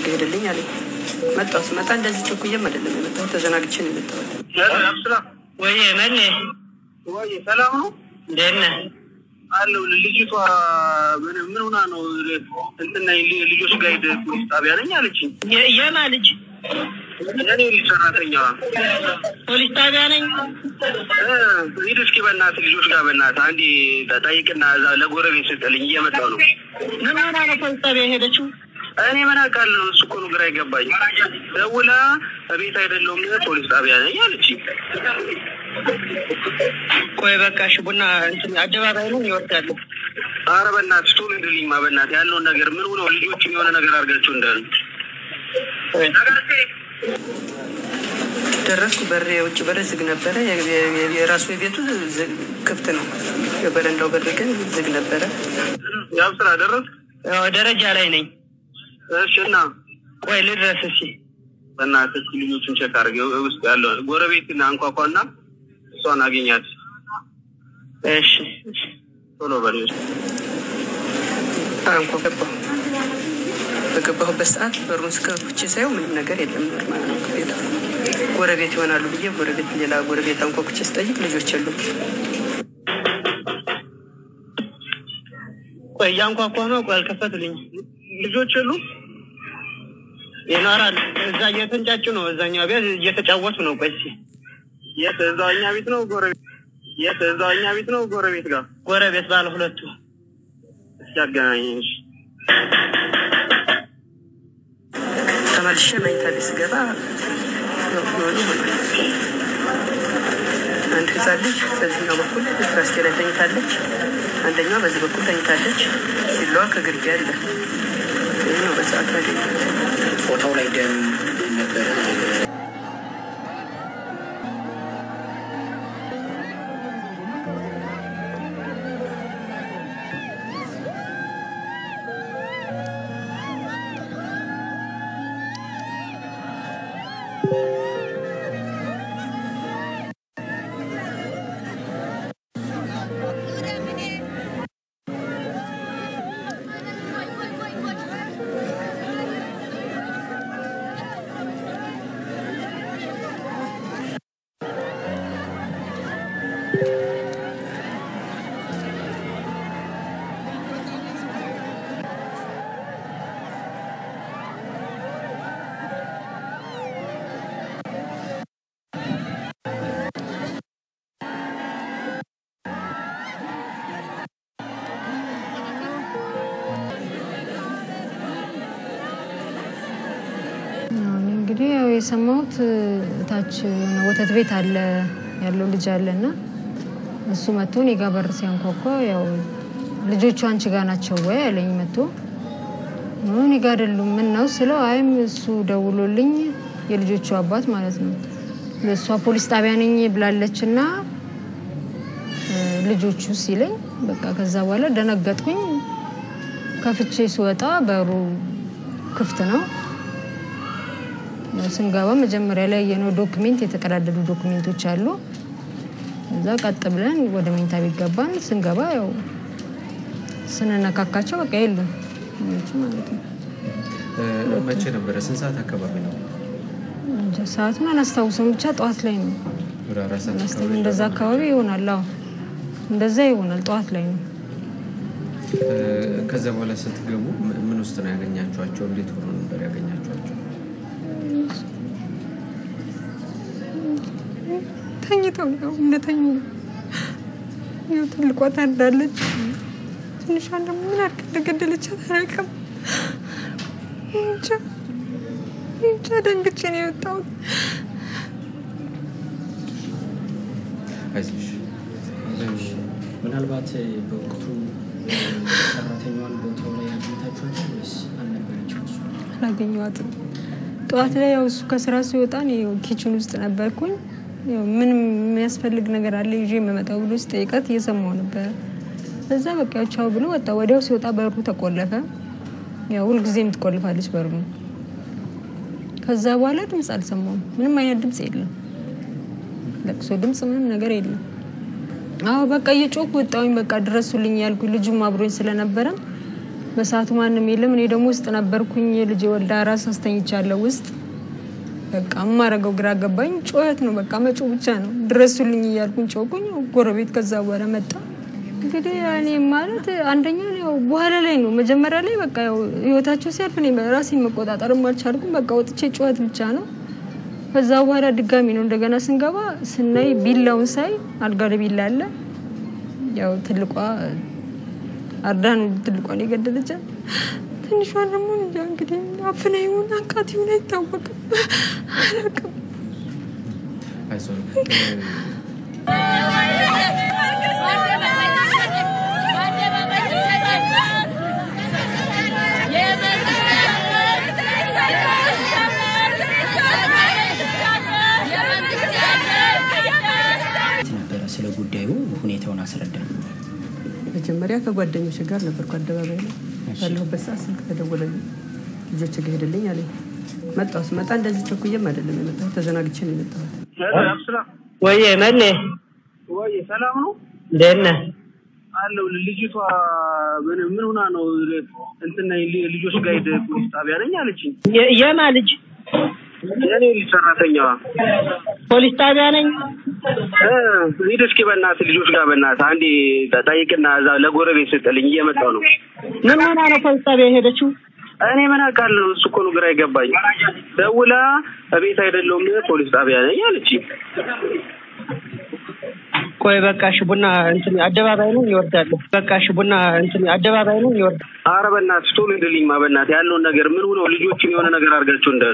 ጋር ሄደልኝ አለኝ። መጣሁ። ስመጣ እንደዚህ ቸኩዬም አይደለም የመጣሁት፣ ተዘናግቼ ነው የመጣሁት። ወይ መሌ ወይ ሰላም ነው እንዴት ነህ? አለው ልጅቷ ምን ምን ሆና ነው እንትና ልጆች ጋር ሄደ ፖሊስ ጣቢያ ነኝ አለችኝ። የ- የማ ልጅ እኔ ልጅ ሰራተኛዋ ፖሊስ ጣቢያ ነኝ። እ፣ ሂድ እስኪ በእናትህ ልጆች ጋር በእናትህ አንዴ ጠይቅና እዛ ለጎረቤት ስጥልኝ እየመጣሁ ነው። ምን ሆና ነው ፖሊስ ጣቢያ የሄደችው? እኔ ምን አውቃለሁ? እሱ እኮ ነው ግራ የገባኝ። ደውላ እቤት አይደለሁም ፖሊስ ጣቢያ ነኝ አለችኝ። ቆይ በቃ እሺ፣ ቡና እንትን አደባባይ ነው ይወርዳሉ። ኧረ በእናትህ ቶሎ እንድልኝማ በእናትህ ያለውን ነገር ምን ሆነው ልጆችም የሆነ ነገር አድርጋቸው እንዳሉ ደረስኩ። በር የውጭ በር ዝግ ነበረ። የ- የ- የራሱ የቤቱ ዝግ- ክፍት ነው። የበረንዳው በር ግን ዝግ ነበረ። ያው ስራ ደረስ ያው ደረጃ ላይ ነኝ። እሺ እና ቆይ ልድረስ እስኪ። በእናትህ እስኪ ልጆቹን ቼክ አድርግ ውስጥ ያለው ጎረቤትን አንኳኳና እሷን አገኛት እሺ ቶሎ በል አንኳ ገባሁ። በገባሁበት ሰዓት በሩን ስከፍቼ ሳየው ምንም ነገር የለም። ኖርማል ነው ቤቱ። ጎረቤት ይሆናሉ ብዬ ጎረቤት ሌላ ጎረቤት አንኳኩቼ ስጠይቅ ልጆች የሉም። ቆይ እያንኳኳ ነው። ቆይ አልከፈቱልኝ። ልጆች የሉ ይኖራል እዛ እየተንጫጩ ነው። እዛኛው ቤት እየተጫወቱ ነው። ቆይ እስኪ የት እዛው እኛ ቤት ነው ጎረቤት የት እዛው እኛ ቤት ነው ጎረቤት ጋር ጎረቤት ባለ ሁለቱ እስኪ አገናኘኝ እሺ ተመልሼ መኝታ ቤት ስገባ የሆኑ ሆኗል። አንድ ህፃን ልጅ በዚህኛው በኩል ራስጌ ላይ ተኝታለች። አንደኛዋ በዚህ በኩል ተኝታለች። ሲለዋ ከግርጌ አለ። ይህ ነው በሰዓቱ ያገኘሁት። ፎቶው ላይ ደም ነበረ። እኔ እንግዲህ ያው የሰማሁት ታች የሆነ ወተት ቤት አለ ያለው ልጅ አለ እና እሱ መጥቶ እኔ ጋ በር ሲያንኳኳ ያው ልጆቹ አንቺ ጋ ናቸው ወይ አለኝ መጥቶ እኔ ጋ አይደሉም ምን ነው ስለው አይም እሱ ደውሎልኝ የልጆቹ አባት ማለት ነው እሷ ፖሊስ ጣቢያ ነኝ ብላለች እና ልጆቹ ሲለኝ በቃ ከዛ በኋላ ደነገጥኩኝ ከፍቼ ስወጣ በሩ ክፍት ነው ስንገባ መጀመሪያ ላይ የነው ዶክሜንት የተቀዳደዱ ዶክሜንቶች አሉ። እዛ ቀጥ ብለን ወደ መኝታ ቤት ገባን። ስንገባ ያው ስንነካካቸው በቃ የሉም ልጆቹ ማለት ነው። መቼ ነበረ? ስንት ሰዓት አካባቢ ነው? እንጃ ሰዓቱን አላስታውሰም፣ ብቻ ጠዋት ላይ ነው። ወደ አራት ሰዓት አላስታውስም። አካባቢ እንደዛ አካባቢ ይሆናል። አዎ እንደዛ ይሆናል። ጠዋት ላይ ነው። እ፣ ከዛ በኋላ ስትገቡ ም- ምን ውስጥ ነው ያገኛችኋቸው? እንዴት ሆኖ ነበር ያገኛችኋቸው? ተኝተው ያው እንደተኙ ነው። ያው ትልቋ ታርዳለች፣ ትንሿን ደግሞ ምን አድርጋ እንደገደለቻት አላውቅም። እንጃ እንጃ ደንግጬ ነው የወጣሁት። አይዞሽ ምናልባት በወቅቱ ሰራተኛዋን ቦታው ላይ አግኝታችኋታል ወይስ አልነበረችም? እሷ አላገኘኋትም። ጠዋት ላይ ያው እሱ ከስራ ሲወጣ እኔ ያው ኪችን ውስጥ ነበርኩኝ። ያው ምንም የሚያስፈልግ ነገር አለ ይዤ የምመጣው ብሎ ሲጠይቃት እየሰማሁ ነበረ። እዛ በቃ ያው ቻው ብሎ ወጣ። ወዲያው ሲወጣ በሩ ተቆለፈ። ያው ሁልጊዜም ትቆልፋለች በሩ። ከዛ በኋላ ድምፅ አልሰማሁም። ምንም አይነት ድምፅ የለም። ለቅሶ ድምፅ ምንም ነገር የለም። አዎ በቃ እየጮኩ ወጣሁኝ። በቃ ድረሱልኝ ያልኩ ልጁም አብሮኝ ስለነበረ በሰዓቱ ማንም የለም። እኔ ደግሞ ውስጥ ነበርኩኝ። የልጅ ወልዳ ራስ አስተኝቻለሁ ውስጥ በቃ የማረገው ግራ ገባኝ። ጩኸት ነው በቃ መጮ ብቻ ነው። ድረሱልኝ እያልኩኝ ጮኩኝ። ጎረቤት ከዛ በኋላ መጣ። እንግዲህ እኔ ማለት አንደኛ ያው በኋላ ላይ ነው መጀመሪያ ላይ በቃ ያው ህይወታቸው ሲያልፍ እኔ ራሴን መቆጣጠርም አልቻልኩም። በቃ ወጥቼ ጩኸት ብቻ ነው። ከዛ በኋላ ድጋሚ ነው እንደገና ስንገባ ስናይ ቢላውን ሳይ አልጋ ላይ ቢላ አለ። ያው ትልቋ አርዳ ነው ትልቋን የገደለቻት። ትንሿን ደግሞ እንጃ እንግዲህ አፍና ይሁን አንቃት ይሁን አይታወቅም፣ አላውቅም። አይዞህ ነበረ ስለ ጉዳዩ ሁኔታውን አስረዳኝ። መጀመሪያ ከጓደኞች ጋር ነበርኩ አደባባይ ላይ ባለሁበት ሰዓት ስልክ ተደወለልኝ። ልጆች ጋር ሄደልኝ አለኝ። መጣሁ። ስመጣ እንደዚህ ቸኩዬም አይደለም የመጣሁት፣ ተዘናግቼ ነው የመጣሁት። አብስራ ወየ መሌ ወይ ሰላም ነው እንዴት ነህ? አለው ልጅቷ ምን ምን ሆና ነው እንትን ነኝ ል- ልጆች ጋይድ ፖሊስ ጣቢያ ነኝ አለችኝ። የ- የማ ልጅ የኔ ልጅ ሰራተኛዋ ፖሊስ ጣቢያ ነኝ። እ፣ ሂድ እስኪ በእናትህ ልጆች ጋር በእናትህ አንዴ ጠይቅና እዛ ለጎረቤት ስጥልኝ እየመጣሁ ነው። ምን ሆና ነው ፖሊስ ጣቢያ የሄደችው? እኔ ምን አውቃለሁ? እሱ እኮ ነው ግራ የገባኝ። ደውላ እቤት አይደለሁም ፖሊስ ጣቢያ ነኝ አለችኝ። ቆይ በቃ እሺ፣ ቡና እንትን አደባባይ ነው ይወርዳለሁ። በቃ እሺ፣ ቡና እንትን አደባባይ ነው ይወርዳል። አረ በእናትህ ቶሎ ሂድልኝማ በእናትህ ያለውን ነገር ምን ሆነው ልጆችን የሆነ ነገር አድርጋቸው እንዳሉ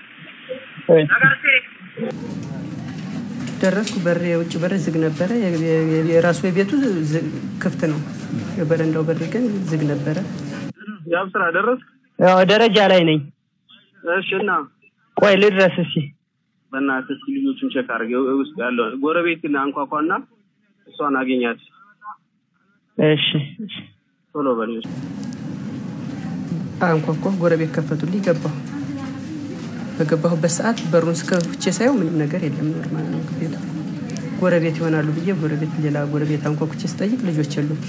ደረስኩ። በር የውጭ በር ዝግ ነበረ። የ- የ- የራሱ የቤቱ ዝግ- ክፍት ነው። የበረንዳው በር ግን ዝግ ነበረ። ያብ ስራ ደረስ ያው ደረጃ ላይ ነኝ። እሺ እና ቆይ ልድረስ እስኪ። በእናትህ እስኪ ልጆቹን ቼክ አድርግ ውስጥ ያለው ጎረቤትን አንኳኳና እሷን አገኛት እሺ ቶሎ በል አንኳኳ። ጎረቤት ከፈቱልኝ። ገባሁ። በገባሁበት ሰዓት በሩን ስከፍቼ ሳየው ምንም ነገር የለም። ኖርማል ነው ቤቱ። ጎረቤት ይሆናሉ ብዬ ጎረቤት ሌላ ጎረቤት አንኳኩቼ ስጠይቅ ልጆች የሉም።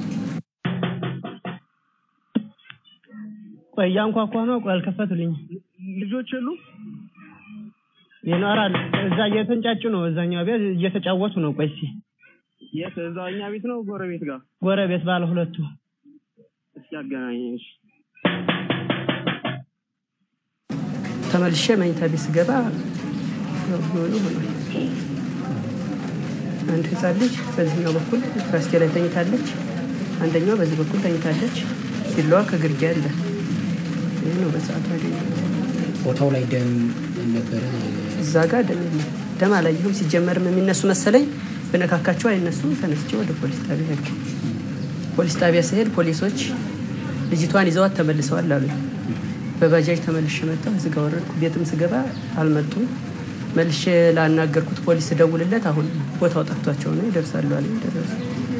ቆይ እያንኳኳ ነው። ቆይ አልከፈቱልኝ። ልጆች የሉ ይኖራል እዛ እየተንጫጩ ነው። እዛኛው ቤት እየተጫወቱ ነው። ቆይ እስኪ የት እዛው እኛ ቤት ነው ጎረቤት ጋር ጎረቤት ባለ ሁለቱ እስኪ አገናኘኝ እሺ ተመልሼ መኝታ ቤት ስገባ ያው የሆነ ሆኗል። አንድ ህፃን ልጅ በዚህኛው በኩል ራስጌ ላይ ተኝታለች፣ አንደኛው በዚህ በኩል ተኝታለች። ቢላዋ ከግርጌ አለ። ይህ ነው በሰዓቱ ያገኘሁት። ቦታው ላይ ደም ነበረ። እዛ ጋር ደም የለም። ደም አላየሁም። ሲጀመርም የሚነሱ መሰለኝ በነካካቸው አይነሱም። ተነስቼ ወደ ፖሊስ ጣቢያ ሄድኩ። ፖሊስ ጣቢያ ስሄድ ፖሊሶች ልጅቷን ይዘዋት ተመልሰዋል አሉኝ። በባጃጅ ተመልሼ መጣሁ። እዚህ ጋር ወረድኩ። ቤትም ስገባ አልመጡም። መልሼ ላናገርኩት ፖሊስ ደውልለት አሁን ቦታው ጠፍቷቸው ነው ይደርሳሉ አለኝ። ደረሱ።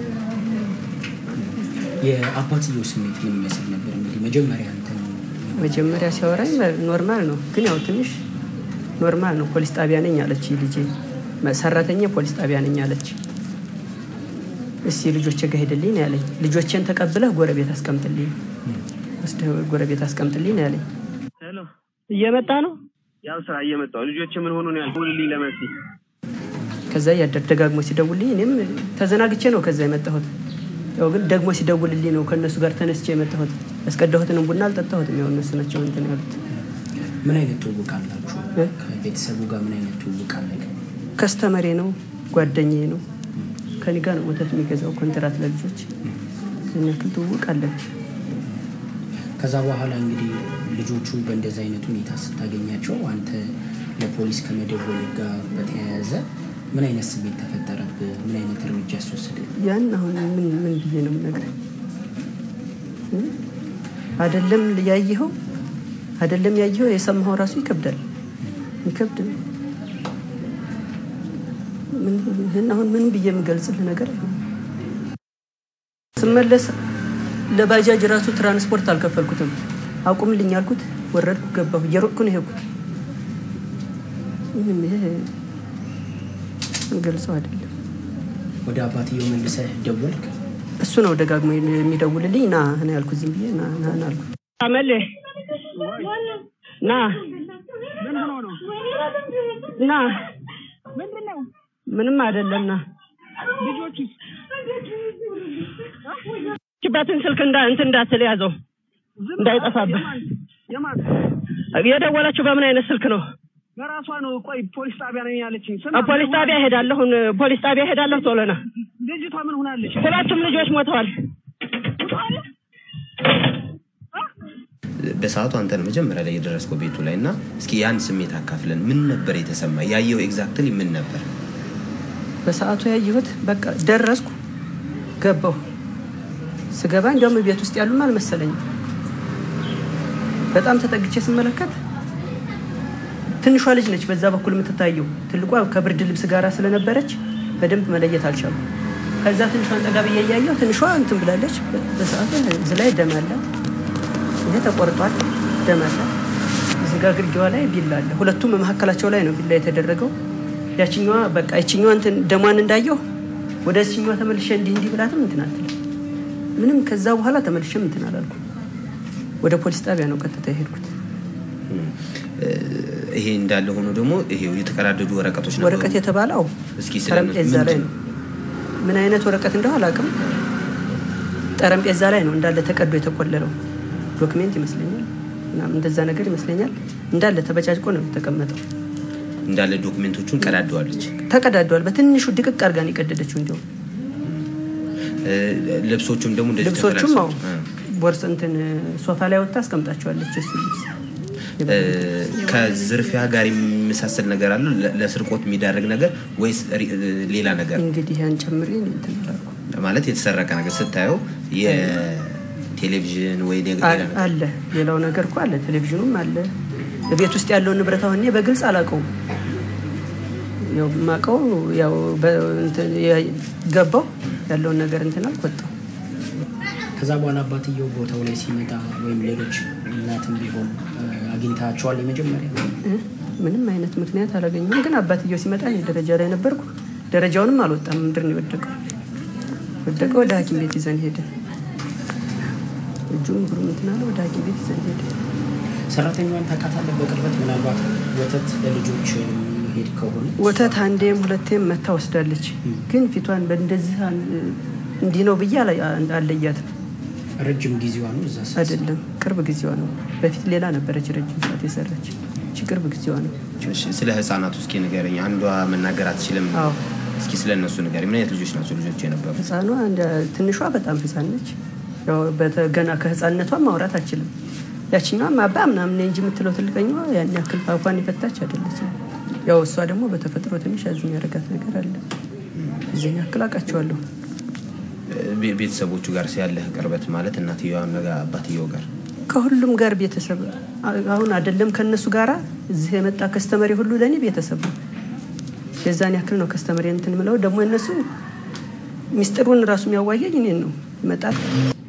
የአባትየው ስሜት ምን ይመስል ነበር? እንግዲህ መጀመሪያ እንትን መጀመሪያ ሲያወራኝ ኖርማል ነው፣ ግን ያው ትንሽ ኖርማል ነው። ፖሊስ ጣቢያ ነኝ አለች ልጄ። ሰራተኛ ፖሊስ ጣቢያ ነኝ አለች። እስቲ ልጆቼ ጋር ሄድልኝ ነው ያለኝ። ልጆቼን ተቀብለህ ጎረቤት አስቀምጥልኝ፣ ወስደህ ጎረቤት አስቀምጥልኝ ነው ያለኝ። ሄሎ እየመጣ ነው። ያው ስራ እየመጣሁ ልጆች ምን ሆኑ ነው ያልኩልኝ ለመሲ ከዛ እያደር ደጋግሞ ሲደውልልኝ እኔም ተዘናግቼ ነው ከዛ የመጣሁት። ያው ግን ደግሞ ሲደውልልኝ ነው ከእነሱ ጋር ተነስቼ የመጣሁት። ያስቀዳሁትንም ቡና አልጠጣሁትም። ያው እነሱ ናቸው እንትን ያሉት። ምን አይነት ትውውቅ አላችሁ? እ? ከቤተሰቡ ጋር ምን አይነት ትውውቅ አለ? ከስተመሬ ነው፣ ጓደኛዬ ነው። ከኔ ጋር ነው ወተት የሚገዛው ኮንትራት ለልጆች። ያን ያክል ትውውቅ አለን። ከዛ በኋላ እንግዲህ ልጆቹ በእንደዚህ አይነት ሁኔታ ስታገኛቸው አንተ ለፖሊስ ከመደወል ጋር በተያያዘ ምን አይነት ስሜት ተፈጠረብህ? ምን አይነት እርምጃ ያስወሰደ? ያን አሁን ምን ምን ብዬ ነው የምነግርህ? እ? አይደለም ያየኸው አይደለም ያየኸው የሰማኸው ራሱ ይከብዳል። ይከብድ ነው። ምን ይህን አሁን ምን ብዬ የምገልጽልህ ነገር አይሆንም። ስመለስ ለባጃጅ ራሱ ትራንስፖርት አልከፈልኩትም። አቁምልኝ አልኩት። ወረድኩ፣ ገባሁ። እየሮጥኩ ነው የሄድኩት። ምንም ይሄ ገልጸው አይደለም። ወደ አባትየው መልሰህ ደወልክ? እሱ ነው ደጋግሞ የሚደውልልኝ ና ነው ያልኩት። ዝም ብዬ ና ና ና አልኩት። አመሌ ና ና ምንም አይደለም ና ችባትን ስልክ እንዳ እንትን እንዳትል ያዘው እንዳይጠፋብህ። የደወለችው በምን አይነት ስልክ ነው? በራሷ ነው። ቆይ ፖሊስ ጣቢያ ነኝ ያለችኝ። አ፣ ፖሊስ ጣቢያ እሄዳለሁ። ፖሊስ ጣቢያ እሄዳለሁ። ቶሎ ና። ልጅቷ ምን ሆናለች? ሁለቱም ልጆች ሞተዋል። በሰዓቱ አንተ ነው መጀመሪያ ላይ የደረስከው ቤቱ ላይ እና እስኪ ያን ስሜት አካፍለን። ምን ነበር የተሰማ? ያየው ኤግዛክትሊ ምን ነበር? በሰዓቱ ያየሁት በቃ ደረስኩ፣ ገባሁ። ስገባ እንዲያውም ቤት ውስጥ ያሉም አልመሰለኝም። በጣም ተጠግቼ ስመለከት ትንሿ ልጅ ነች በዛ በኩል የምትታየው። ትልቋ ከብርድ ልብስ ጋር ስለነበረች በደንብ መለየት አልቻልኩም። ከዛ ትንሿን ጠጋ ብዬ እያየሁ ትንሿ እንትን ብላለች። በሰዓቱ እዚህ ላይ ደም አለ፣ ይሄ ተቆርጧል፣ ደም አለ። እዚህ ጋ ግርጌዋ ላይ ቢላ አለ። ሁለቱም መካከላቸው ላይ ነው ቢላ የተደረገው። ያችኛዋ በቃ ይችኛዋ እንትን ደሟን እንዳየሁ ወደ ችኛዋ ተመልሼ እንዲህ እንዲህ ብላትም እንትን አትልም ምንም። ከዛ በኋላ ተመልሼም እንትን አላልኩም። ወደ ፖሊስ ጣቢያ ነው ቀጥታ የሄድኩት። ይሄ እንዳለ ሆኖ ደግሞ ይሄው የተቀዳደዱ ወረቀቶች ነበሩ። ወረቀት የተባለው እስኪ ስለ ጠረጴዛ ላይ ነው። ምን አይነት ወረቀት እንደው አላውቅም። ጠረጴዛ ላይ ነው እንዳለ ተቀዶ የተቆለለው ዶክሜንት ይመስለኛል፣ ምናምን እንደዛ ነገር ይመስለኛል። እንዳለ ተበጫጭቆ ነው የተቀመጠው። እንዳለ ዶክሜንቶቹን ቀዳደዋለች። ተቀዳደዋል። በትንሹ ድቅቅ አድርጋን የቀደደችው እንዲሁም እ፣ ልብሶቹም ደግሞ እንደዚህ ልብሶቹም አዎ ተፈላልሰው፣ ቦርስ እንትን ሶፋ ላይ ወጥታ አስቀምጣቸዋለች። እሱ ልብስ እ፣ ከዝርፊያ ጋር የሚመሳሰል ነገር አለው ለ- ለስርቆት የሚዳርግ ነገር ወይስ ሪ- እ፣ ሌላ ነገር እንግዲህ ያን ጨምሬ እኔ እንትን አላልኩም። ማለት የተሰረቀ ነገር ስታየው የቴሌቪዥን ወይ ሌላ አ- ነገር አለ ሌላው ነገር እኮ አለ፣ ቴሌቪዥኑም አለ። ቤት ውስጥ ያለውን ንብረት አሁን እኔ በግልጽ አላውቀውም። ያው የማውቀው ያው በ- እንትን የ- ገባው ያለውን ነገር እንትን አልኩ ወጣሁ። ከዛ በኋላ አባትየው ቦታው ላይ ሲመጣ ወይም ሌሎች እናትም ቢሆን እ፣ አግኝታቸዋል? የመጀመሪያ እ? ምንም አይነት ምክንያት አላገኘሁም። ግን አባትየው ሲመጣ እኔ ደረጃ ላይ ነበርኩ። ደረጃውንም አልወጣም፣ ምድር ነው የወደቀው። ወደቀ። ወደ ሐኪም ቤት ይዘን ሄደ። እጁም እግሩም እንትን አለ። ወደ ሐኪም ቤት ይዘን ሄደ። ሰራተኛዋን ታውቃታለህ በቅርበት? ምናልባት ወተት ለልጆች ሄድ ከሆነ ወተት አንዴም ሁለቴም መታ ወስዳለች። ግን ፊቷን በእንደዚህ አን- እንዲህ ነው ብዬ አላ- አለያትም። ረጅም ጊዜዋ ነው እዛ ስትሰራ? አይደለም ቅርብ ጊዜዋ ነው። በፊት ሌላ ነበረች ረጅም ሰዓት የሰራች። እቺ ቅርብ ጊዜዋ ነው። እሺ፣ ስለ ህፃናቱ እስኪ ንገረኝ። አንዷ መናገር አትችልም። አዎ እስኪ ስለ እነሱ ንገረኝ። ምን አይነት ልጆች ናቸው ልጆች የነበሩ? ህፃኗ እንደ ትንሿ በጣም ህፃን ነች። ያው በተ- ገና ከህፃንነቷ ማውራት አችልም። ያችኛዋም አባ ምናምን ነኝ እንጂ የምትለው ትልቀኛዋ ያን ያክል ፋፏን የፈታች አይደለችም። ያው እሷ ደግሞ በተፈጥሮ ትንሽ ያዝ የሚያደርጋት ነገር አለ። እዚህን ያክል አውቃቸዋለሁ። ቤ- ቤተሰቦቹ ጋር ያለህ ቅርበት ማለት እናትየዋን ጋር አባትየው ጋር ከሁሉም ጋር ቤተሰብ አሁን አይደለም ከእነሱ ጋራ እዚህ የመጣ ከስተመሪ ሁሉ ለእኔ ቤተሰብ ነው። የዛን ያክል ነው ከስተመሪ እንትን ምለው ደግሞ እነሱ ሚስጥሩን ራሱ የሚያዋየኝ እኔን ነው ይመጣል